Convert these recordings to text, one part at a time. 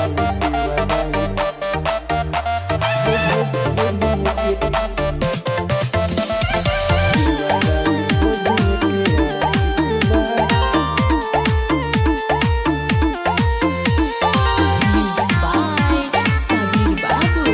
Music by Sabir Babu.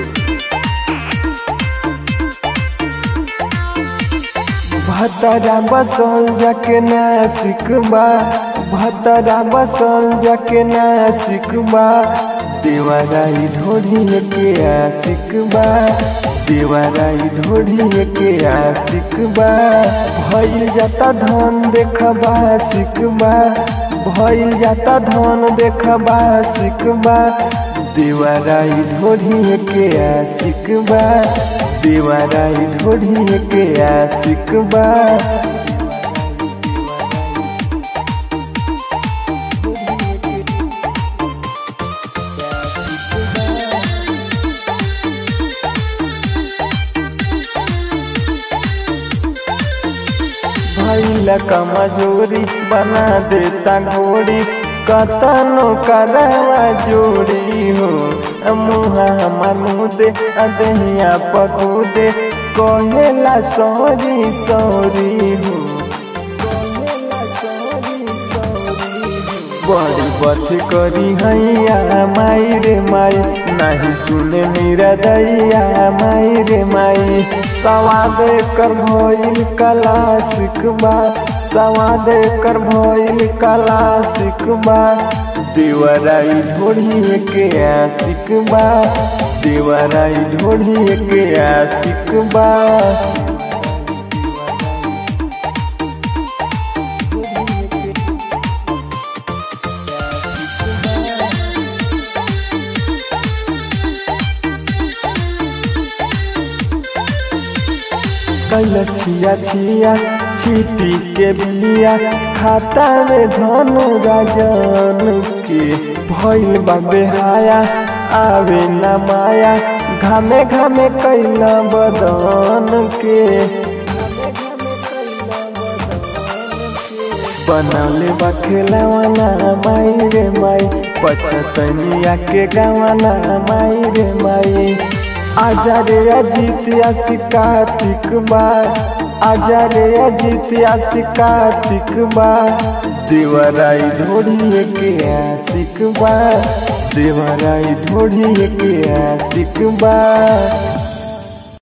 भतरा बसल जाके नासिक बा भतरा बसल जाके नासिक बा देवराई ढोढ़ी के आशिक बा देवराई ढोढ़ी के आशिक बा भइल जाता धन देखबा सिकबा भइल जाता धन देखबा सिकबा देवराई ढोढ़ी के आशिक बा देवराई ढोढ़ी के आशिक बा भैला कमजोरी बना देता घोड़ी कतनो करवा जोड़ी हो मुहा मनु दे अदहिया पकू दे कहेला सॉरी सॉरी हो कहेला सॉरी सॉरी हो बड़ी बथ करी हैया माई रे माई नहीं सुने मेरा दैया माई रे माई सवाद कर भइल कला सिकबा सवाद कर भइल कला सिकबा देवराई ढोढ़ी के आशिक बा देवराई ढोढ़ी के आशिक बा कैल छिया छिया छीटी के बिलिया खाता में धनु राजन के भइल बा बेहाया आवे न माया घामे घामे कैला बदन के बनौले बा खेलवाना माई रे माई पछतनिया के गवाना माई रे माई आजा रे अजीत कार्तिक बा आजा रे अजीत कार्तिक बा देवराई ढोढ़ी के आशिक बा देवराई ढोढ़ी के आशिक बा